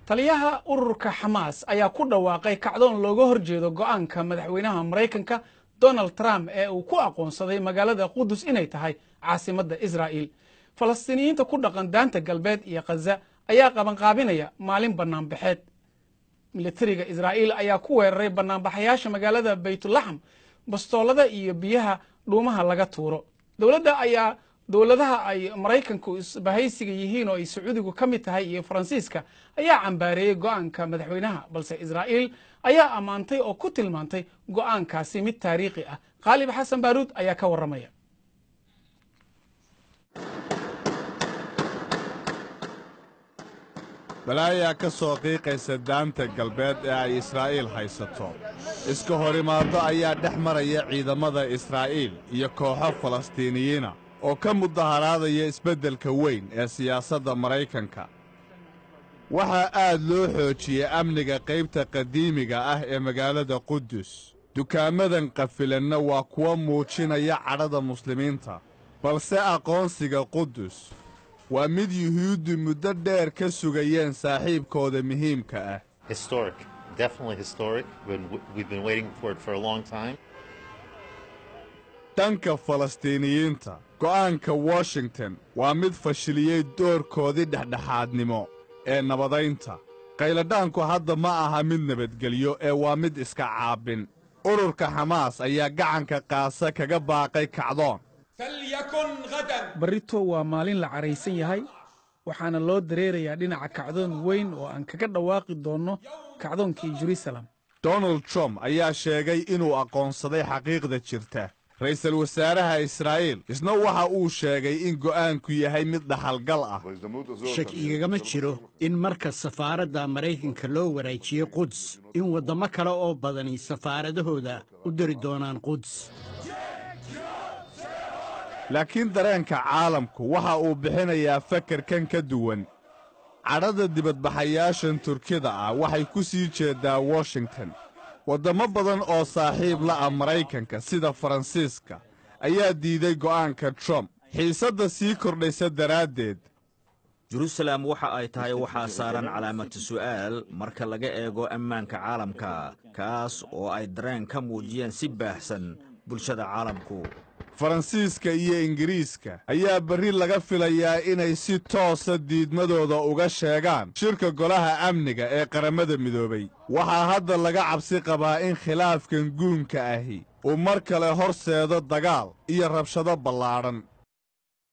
taliyaha ururka xamaas ayaa ku dhawaaqay kacdoon looga horjeedo go'aanka madaxweynaha maraykanka donald trump ee uu ku aqoonsaday magaalada qudus inay tahay caasimadda israa'iil falastiiniyiinta ku dhaqan daanta galbeed iyo khaza ayaa qabanqaabinaya maalin bannaanbaxeed militariga israa'iil ayaa ku weeraray bannaanbaxayaasha magaalada baytulaxm bastoolada iyo biyaha dhuumaha laga tuuro dowladda ayaa dowladaha ay maraykanku isbahaysiga yihiin oo ay sacuudigu ka mid tahay iyo faransiiska ayaa cambaareeyey go'aanka madaxweynaha balse israa'iil ayaa ammaantay oo ku tilmaantay go'aankaasi mid taariikhi ah khaalib xasan baaruud ayaa ka warramaya balaayaa ka soo qiiqaysa daanta galbeed ee ay israa'iil haysato iska horimaaddo ayaa dhex maraya ciidamada israa'iil iyo kooxo falastiiniyiina oo ka mudaharaadaya isbeddelka weyn ee siyaasadda maraykanka waxaa aad loo xoojiyey amniga qaybta qadiimiga ah ee magaalada qudus dukaamadan qafilanna waa kuwa muujinaya cadhada muslimiinta balse aqoonsiga qudus waa mid yuhuuddu muddo dheer ka sugayeen saaxiibkooda muhiimka ah dhanka falastiiniyiinta go'aanka washington waa mid fashiliyey doorkoodii dhexdhexaadnimo ee nabadaynta qayladhaanku hadda ma aha mid nabadgelyo ee waa mid iska caabin ururka xamaas ayaa gacanka qaasa kaga baaqay kacdoon barrito waa maalin la caraysan yahay waxaana loo dareerayaa dhinaca kacdoon weyn oo aan kaga dhawaaqi doonno kacdoonkii jerusalem donald trump ayaa sheegay inuu aqoonsaday xaqiiqda jirta ra'iisul wasaaraha israa'iil isna waxa uu sheegay in go'aanku yahay mid dhaxalgal ah shak igagama jiro in marka safaaradda maraykanka loo waraajiyey quds in waddamo kale oo badani safaaradahooda u diri doonaan quds laakiin dareenka caalamku waxa uu bixinayaa fakarkan ka duwan cadhada dibadbaxayaashan turkida ah waxay ku sii jeeddaa washington waddamo badan oo saaxiib la ah maraykanka sida faransiiska ayaa diiday go'aanka trump xiisadda sii kordhaysa daraaddeed jerusalem waxa ay tahay waxaa saaran calaamatu su'aal marka laga eego ammaanka caalamka kaas oo ay dareen ka muujiyeen si baahsan bulshada caalamku faransiiska iyo ingiriiska ayaa berri laga filayaa inay si toosa diidmadooda uga sheegaan shirka golaha amniga ee qarammada midoobay waxaa hadda laga cabsi qabaa in khilaafkan guunka ahi uu mar kale horseedo dagaal iyo rabshado ballaadhan